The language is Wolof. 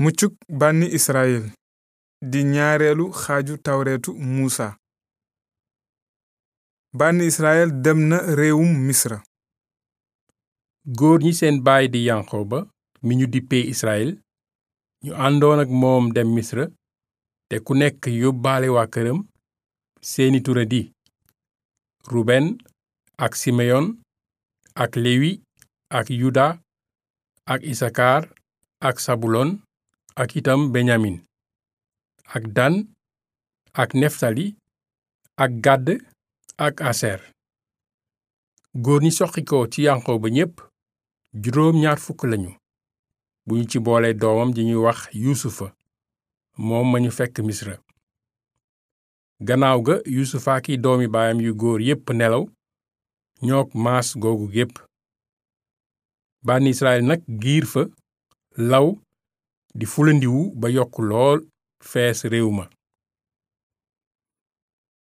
muccuk bànni Israyil di ñaareelu xaaju tawreetu Muusa bànni Israyil dem na réewum Misra góor ñi seen baay di Yanqooba mi ñu dippee Israyil ñu àndoon ak moom dem Misra te ku nekk yóbbaale waa këram seeni tura di Ruben ak Simeyon ak Lewi ak Yuda ak Isakar ak Sabulon ak itam Benyamin ak Dan ak Neftali ak Gàdd ak Aser góor ñi soqikoo ci Yanqooba ñépp juróom ñaar fukk lañu bu ñu ci boole doomam ji ñuy wax Yuusufa moom ma ñu fekk Misra gannaaw ga Yuusufa ki doomi baayam yu góor yépp nelaw ñook maas googu gépp bànni Israyil nag giir fa law di fulandiwu ba yokk lool fees réew ma